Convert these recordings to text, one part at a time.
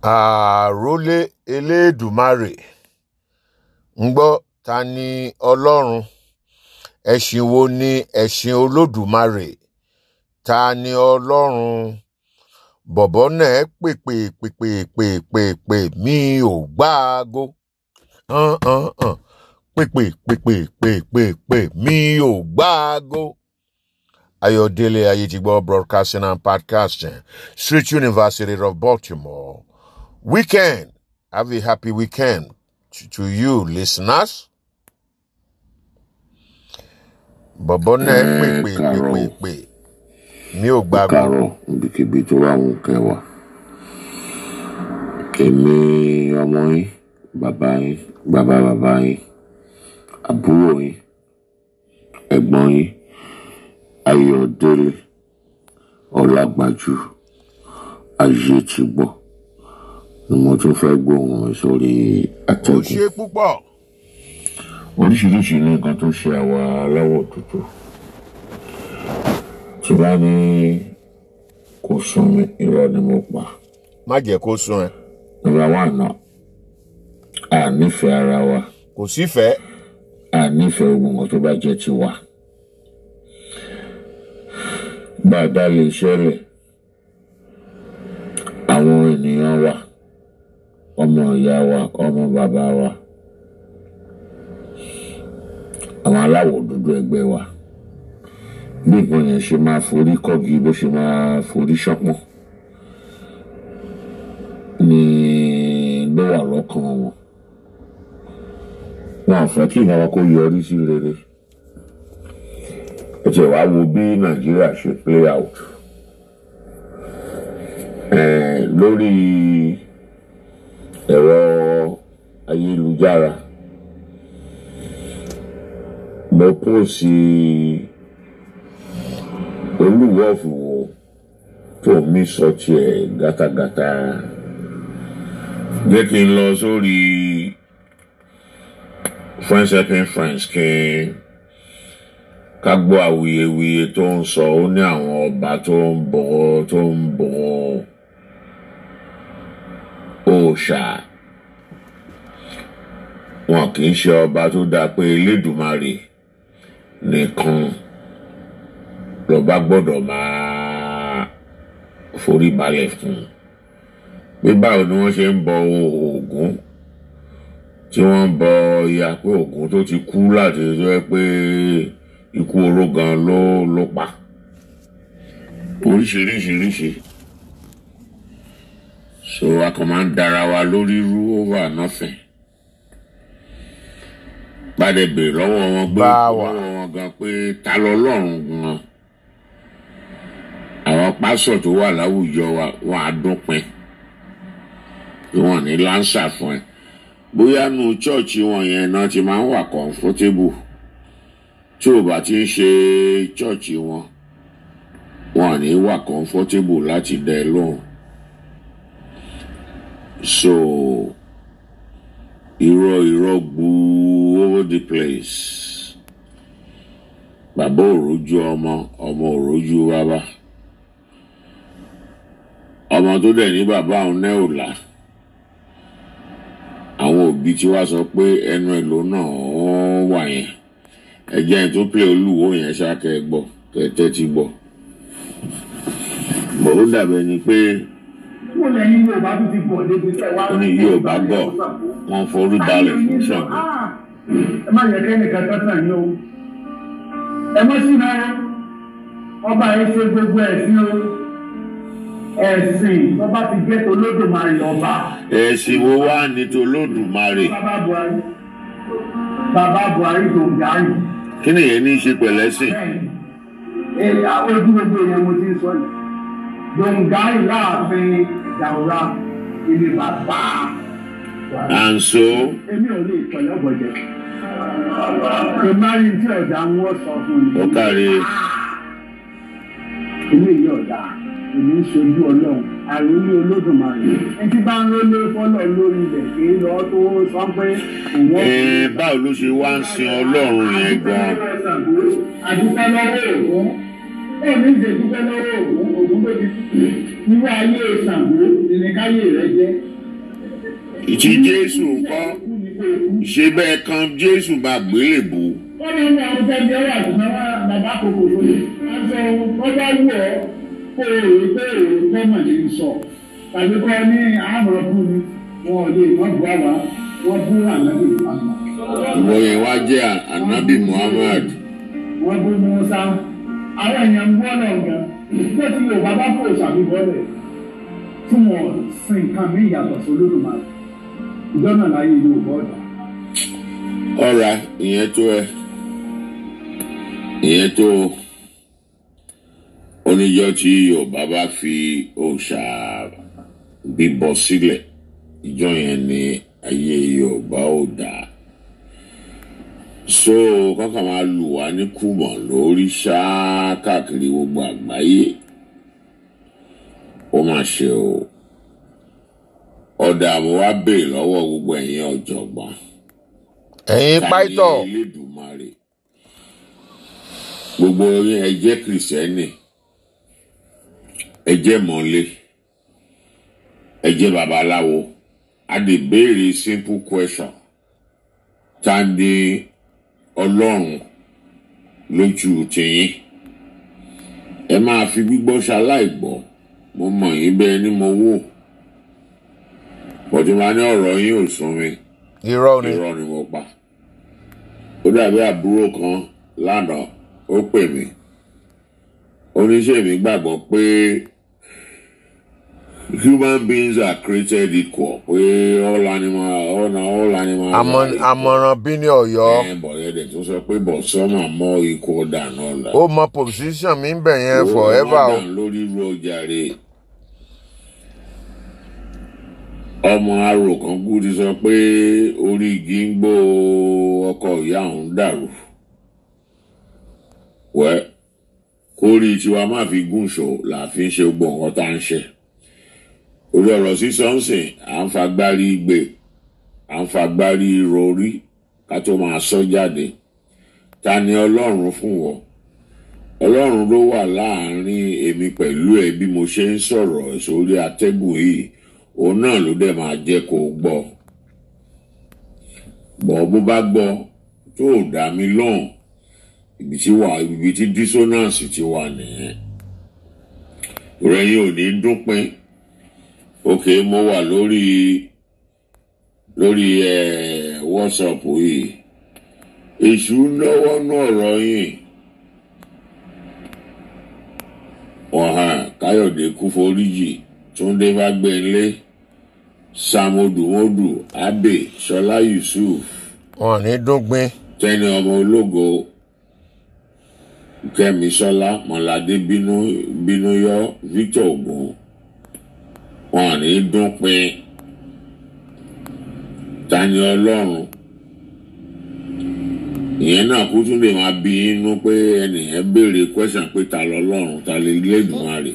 àròlé elédùmarè ń gbọ́ ta ni ọlọ́run ẹ̀sìn wo ni ẹ̀sìn olódùmarè ta ni ọlọ́run bọ̀bọ́ náà pèpè pèpè pèpè pè mí ò gbáago hàn hàn hàn pèpè pèpè pèpè pè mí ò gbáago. Ayọ̀délé Ayétigbọ́ Broadcasting and Podcasting, Street University of Baltimore. Weekend. Have a happy weekend to, to you, listeners. Bọ̀bọ́ náà pè ẹ pè pè káàárọ̀ pè o pè mí ò ẹ gbàgbọ́. káàárọ̀ níbikíbi tó bá wù kẹwàá èmi ọmọ yín bàbá yín bàbá bàbá yín àbúrò yín ẹ̀gbọ́n yín Ayọ̀délé Ọlágbájú Ayétigbọ́ ni mo tún fẹ́ gbóhùn mi sórí Ó atẹ́gùn ṣe púpọ̀. oríṣiríṣi ní nǹkan tó ṣe àwa aláwọ̀ dúdú tí bá ní kò sún mi irọ́ ni mo pa. Má jẹ́ kó sún ẹ. Number one náà, a nífẹ̀ẹ́ ara wa, Kò sífẹ̀ẹ́. a nífẹ̀ẹ́ gbogbo nǹkan tó bá jẹ́ tiwa. Bá a dá lè ṣẹlẹ̀, àwọn ènìyàn wa, ọmọ ìyá wa, ọmọ bàbá wa, àwọn aláwọ̀ dúdú ẹgbẹ́ wa, bí nǹkan yẹn ṣe máa forí kọ́gi bó ṣe máa forí ṣọpọ́n ni ló wà lọ́kàn wọn. Wọn ò fẹ́ kí ìnáwó kó yọrí sí rere. ẹ tiẹ̀ wá wo bí nàìjíríà ṣe play out Eh, lórí ẹ̀rọ ayélujára mo pósì olúwọ̀fùwò tó mi sọ tiẹ̀ gátagàta jẹ́ kí n lọ sórí friends helping friends kí n ká gbọ́ awuyewuye tó ń sọ ó ní àwọn ọba tó ń bọ̀ tó ń bọ̀ òòṣà wọn kì í ṣe ọba tó dáa pé elédùmarè nìkan lọba gbọ́dọ̀ máa forí balẹ̀ fún pé báwo ni wọ́n ṣe ń bọ Ògún tí wọ́n ń bọ ìyá pé Ògún tó ti kú láti tó yẹ pé ikú oró gan ló ló pa oríṣiríṣiríṣi so a kàn máa ń dára wa lórí rú over nothing bàdẹ bèrè lọ́wọ́ wọn gbé Bá wà. lọ́wọ́ wọn gan pé ta lọ lọ́rùn gan àwọn pásọ̀ tó wà láwùjọ wa wọn á dúnpin wọn ní lánsà fún ẹ bóyá nu chọ́ọ̀chì wọn yẹn náà ti máa ń wà comfortable tí ò bá ti ń ṣe chọ́ọ̀chì wọn wọn à ní wà comfortable láti dẹ lóhùn so irọ́ irọ́ gbuu over the place bàbá òrojú ọmọ ọmọ òrojú bàbá ọmọ tó dẹ̀ ní bàbá òun náà ò là àwọn òbí tí wàá sọ pé ẹnu ẹ̀ ló náà ó wà yẹn ẹjẹ tó pè olúwo yẹn ṣáàkẹ gbọ́ kẹtẹ ti gbọ́ bọ ó dàbẹ ni pé wọ́n lẹ ní yorùbá tó ti bọ̀ débi tẹ́ wá. ó ní Yorùbá gbọ́ wọ́n forí balẹ̀ fún Ṣàngó ẹ má yẹ kẹ́nìkan tọ́tàn yín o ẹ má sí náà ọba yẹn ṣe gbogbo ẹ̀sìn o ẹ̀sìn lọ́ba ti jẹ́ Olódùmarè ọba ẹ̀sìn wo wá ní tolódùmarè bàbá Buhari bàbá Buhari tó ń darí kí nìyẹn ní í ṣe pẹ̀lẹ́sìn bẹ́ẹ̀ni ẹ àwọn ojú gbogbo yẹn mo ti ń sọ yìí dongari láàfin dàwúrà ilé bàbá Buhari. and so èmi ò lè pẹ̀lú ọ̀gbọ̀jẹ̀. ìmáyé tí ọ̀dà ń wọ́ sọ fún mi. ó kárí ilé yìí ọ̀dà èmi ń ṣojú ọlọ́run àròlé olódùmarè. ẹtí bá ń rólé fọ́lọ̀ lórí ilẹ̀ kì í lọ tó sọ pé òun ó. ẹ báwo ló ṣe wá ń sin Ọlọ́run yẹn gan àdúpẹ́ lọ́wọ́ ògún èmi ń ṣe dúpẹ́ lọ́wọ́ ògún ògún tó ti irú ayé Ṣàngó ìrìnkáyé rẹ jẹ́ ìtì jésù ńkọ́ ṣé bẹ́ẹ̀ kan jésù bá gbélébù wọ́n ní ní àwọn tẹ́lẹ̀ ẹ̀rọ àtúnṣe wọn bàbá kòkò lóye wọ́n sọ wọ́n bá wù ọ́ kó o rò pé èrò tọ́mọ̀ ní í sọ tàbí kọ́ ní àmọ̀ fún mi wọn ò lè wọ́n bu àwa wọ́n bú ànábì àmà ìwọ yẹn wá jẹ́ anabi muhammad wọ́n bú musa àwọn èèyàn ń bọ́ náà gan nígbà tí yorùbá bá fò ṣàbíbọ́lẹ̀ tí wọ́n sin nǹkan mí ìyàtọ̀ sí olódùmarè ìjọ náà láyé yorùbá ọ̀dà. ọ̀ra ìyẹn tó ẹ ìyẹn tó oníjọ́ tí yorùbá bá fi òòṣà bíbọ sílẹ̀ ìjọ yẹn ni ayé yorùbá ò dáa so kọ́kà máa lù wá ní kùmọ̀ lórí ṣáá káàkiri gbogbo àgbáyé ó mà ṣe o ọ̀dà mo wá béèrè lọ́wọ́ gbogbo ẹ̀yin ọ̀jọ̀gbọ́n ẹ̀yin pàìtọ̀ ta ni Elédùmarè gbogbo yín ẹ jẹ́ kìrìsìtẹ́nì ẹ jẹ́ mọ́lé ẹ jẹ́ babaláwo a lè béèrè simple question ta ni ọlọ́run lójú tiyín ẹ máa fi gbígbọ́ ṣaláìgbọ́ mo mọ̀ yín bẹ́ẹ̀ ni mo wò bọ̀dé máa ní ọ̀rọ̀ yín ò sún mi irọ́ ni irọ́ ni mo pa ó dàbí àbúrò kan lánàá ó pè mí oníṣẹ́ mi gbàgbọ́ pé human beings are created equal pé all animal all, all animals Àmọ́- are equal. àmọ̀ràn bí ní ọ̀yọ́ ẹ̀ bọ̀dẹ̀ dẹ̀ tó sọ pé but some are more equal than others. ó mọ position mi ń bẹ̀ yẹn forever o lórí ru ọjàre ọmọ arò kan kú ti sọ pé orí igi ń gbó ọkọ ìyá òun dàrú wẹ kórì tiwa má fi gúnṣọ là fi ń ṣe gbogbo nǹkan tá à ń ṣe orí ọ̀rọ̀ sísọ ń sìn à ń fagbárí gbé à ń fagbárí rorí ká tó máa sọ jáde ta ni ọlọ́run fún wọn ọlọ́run ló wà láàrin èmi pẹ̀lú ẹ bí mo ṣe ń sọ̀rọ̀ sórí atẹ́gùn yìí òun náà ló dẹ̀ máa jẹ́ kó o gbọ́ bọ̀ bó bá gbọ́ tó o dá mi lóhùn ibi tí wà ibi tí dissonance ti wà nìyẹn ìrẹ́yìn ò ní dúnpín òkè mo wà lórí lórí ẹ whatsapp yìí èṣù náwó náà rọ yìí. ọ̀hán káyọ̀dé kúforíjì túndé fágbẹ́nlé sàmódùmódù abe sọlá yusuf wọn ní dúngbìn tẹni ọmọ ológo kẹmi sọlá mọládé bínú bínúyọ victor ogun wọn ní dúnpin tani ọlọ́run ìyẹn náà kú tún lè máa bí inú pé ẹnìyẹn béèrè question pé ta lọ́lọ́run ta lè lẹ́dùnmarè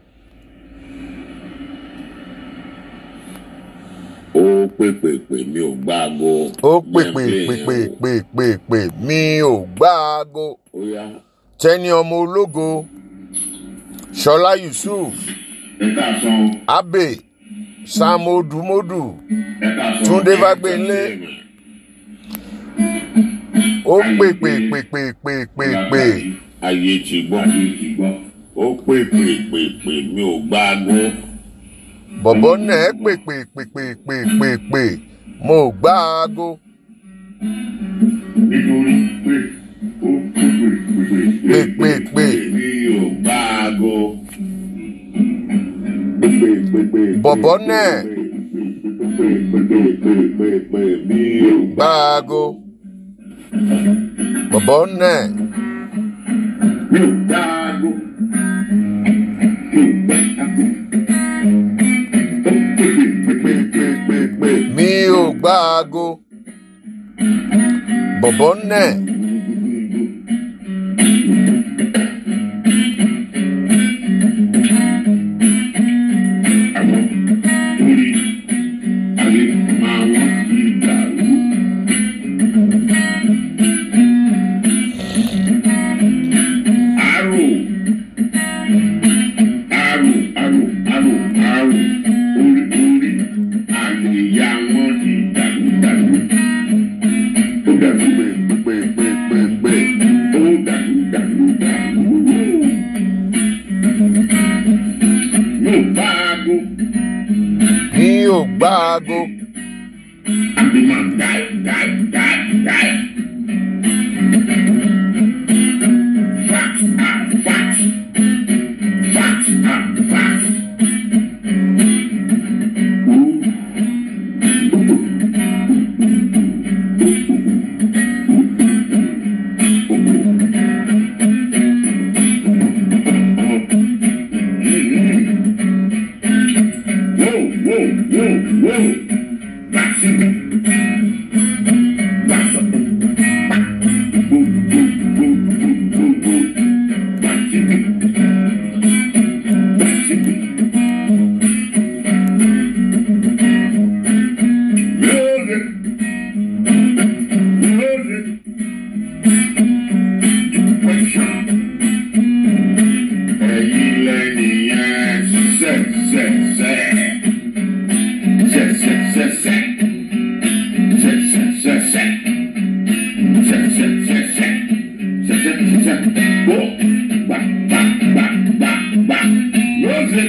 ó pèpèpè mi ò gbáago ó pè Jẹ́ n pè play pè yẹn pè wò. pè pè pè mi ò gbáago ó yá tẹni ọmọ ológo ṣọlá yusuf ẹ káàsán abe sam odumodu ẹ káàsán Túndé Fágbénlé. ó pè pè pè pè pè pè pè ayé ti gbọ́ ó pè pè pè pè mi ò gbáago bọ̀bọ̀ náà pè pè pè pè pè pè pè mo ò gbáago nítorí pé ó pè pè pè pè pè mi ò gbáago. pè pè pè bọ̀bọ̀ náà pè pè pè pè pè mi ò gbáago bọ̀bọ̀ náà mi ò gbáago. mi ò gbáago bọ̀bọ̀ náà Orí ayé máa wọ́n ti dàrú. Arò arò arò arò arò orí orí àlè ìyá wọn mi ò gbáago àbí máa dáì dáì dáì dáì. Fact and fact. Fact and fact. Whoa, whoa, whoa, whoa. That's it. That's it. Boom, boom, boom, boom, boom, boom. That's it. That's it. Music. Music. Pressure. Ẹ̀yin lẹ́nìyẹn ṣẹ̀ ṣẹ̀ ṣẹ̀. Ṣẹ̀ ṣẹ̀ ṣẹ̀ ṣẹ̀. Ṣẹ̀ ṣẹ̀ ṣẹ̀ ṣẹ̀. Ṣẹ̀ ṣẹ̀ ṣẹ̀ ṣẹ̀. Ṣẹ̀ ṣẹ̀ ṣẹ̀ ṣẹ̀. Wọ́ gbà gbà gbà gbà gbà. Music.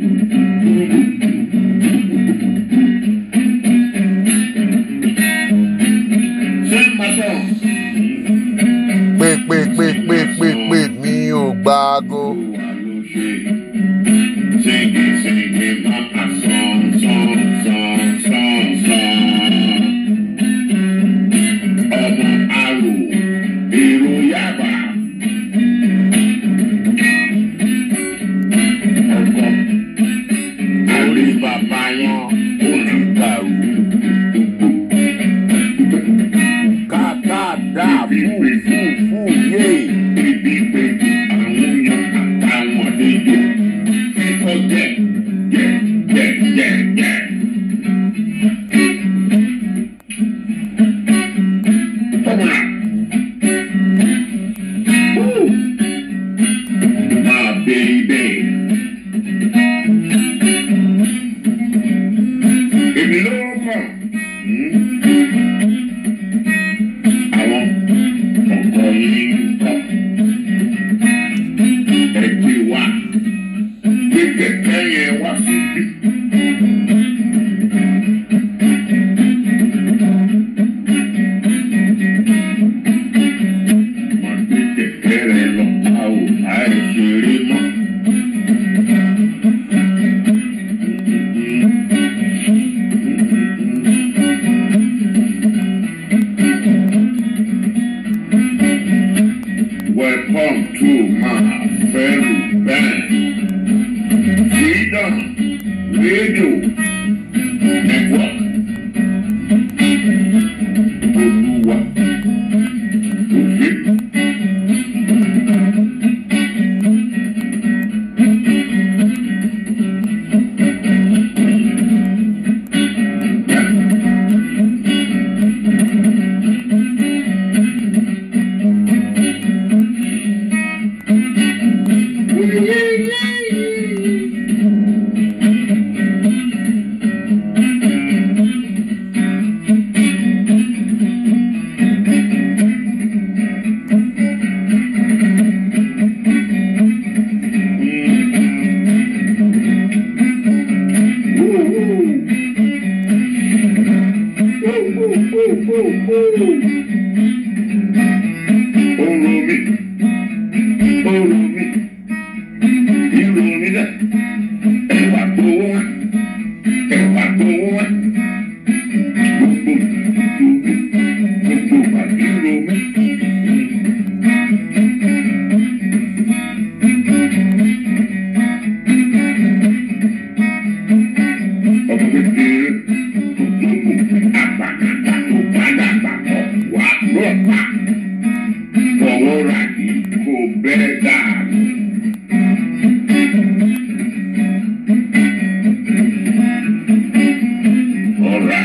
Sing my song. pé pé pé pé pé pé mi ò gbáago Singing, singing, mama, song, song, song, song, song. Ọmọ arò, èrò yàbá. Ọkọ, àrí bàbá wọn, ó ní gbàrú. kàkà dà fún fún fún yé Ibi pé àwọn yan àtàwọn àlejò. Fífọ́ jẹ, jẹ, jẹ, jẹ, jẹ. Come on. Woo. My baby. Èmi ló mọ̀. Àwọn ọkọ yìí ń kọ́. Ẹ gbé wá. Gbé kẹ̀kẹ́ yẹn wá síbí. Wọ́n gbé kẹ̀kẹ́ rẹ̀ lọ. A ò àìṣeré mọ́. Welcome to my fellow band. Freedom Radio Network. Olúwa òfin. Orò mi, orò mi, irò mi dẹ̀, ẹ̀wà gbowó wá, ẹ̀wà gbowó wá. Gbogbo ìdìbò mi, gbogbo wà irò mi. Ọmọ kékeré, gbogbo àgbàlagbà tó padà gbàgbọ́ wà lọ́pàá fọwọ́ ra kí kò bẹ́ẹ̀ dànù. Ọ̀rá.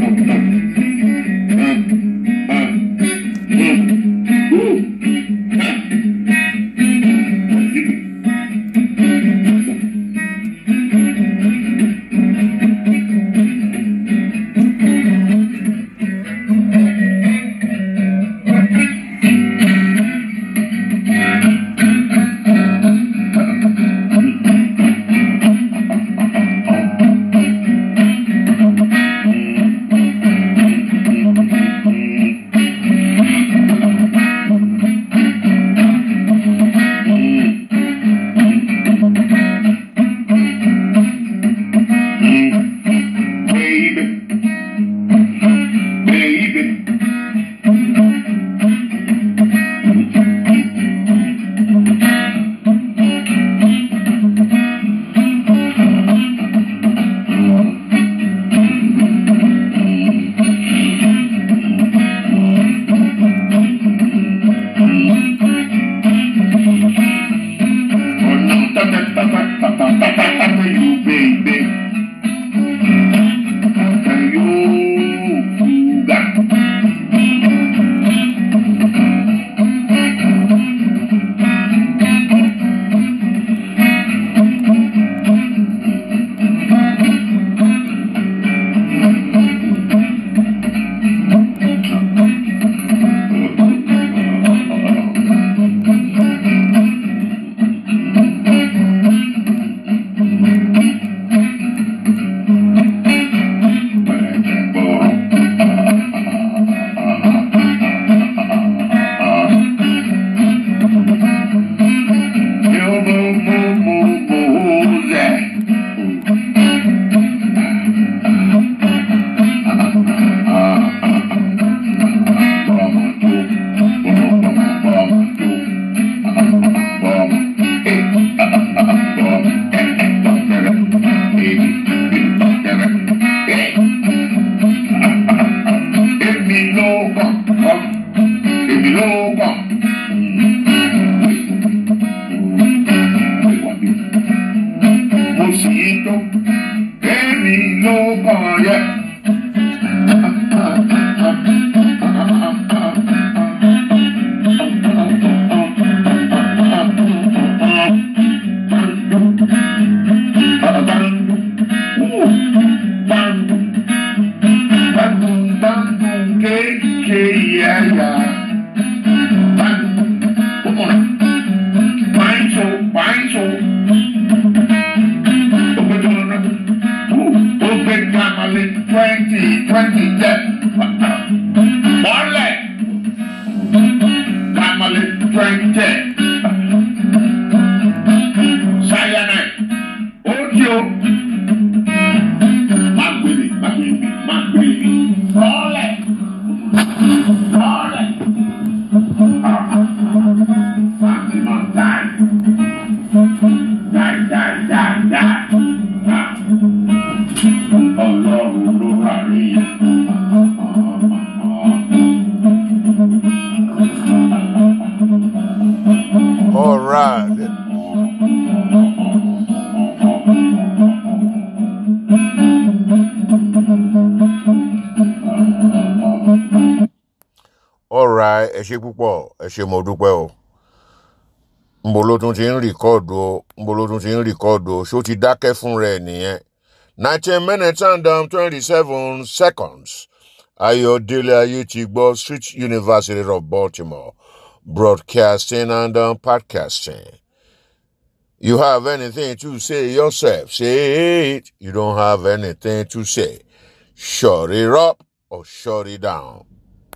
Baby. Baby. You baby. You Èmi ló kàn, èmi ló kàn. Mo sì ń tó, èmi ló kàn yẹ. Bandung, Bandung, KK, yeah, yeah. Bandung, come on. Fine soul, fine soul. Open to another. Ooh, Open family 20, 20, yeah. Mole. Family 20. Cyanide. Audio. Magbili, Magbili, Magbili. Mole. Mole. Maximum time. Die, die, die, die. Ah. Ọlọ́run ló wà rí. All right. All right, ẹ ṣe púpọ̀, ẹ ṣe mo dúpẹ́ o. Nbo ló tún ti ń rìkọ́ọ̀dù o, nbo ló tún ti ń rìkọ́ọ̀dù o, ṣó ti dákẹ́ fún rẹ̀ nìyẹn. nineteen minutes and um, twenty-seven seconds. Ayọ̀délé Ayétigbọ́ Street University of Baltimore, broadcasting and um, podcasting. You have anything to say yourself, say it. You don't have anything to say. Shut it up or shut it down.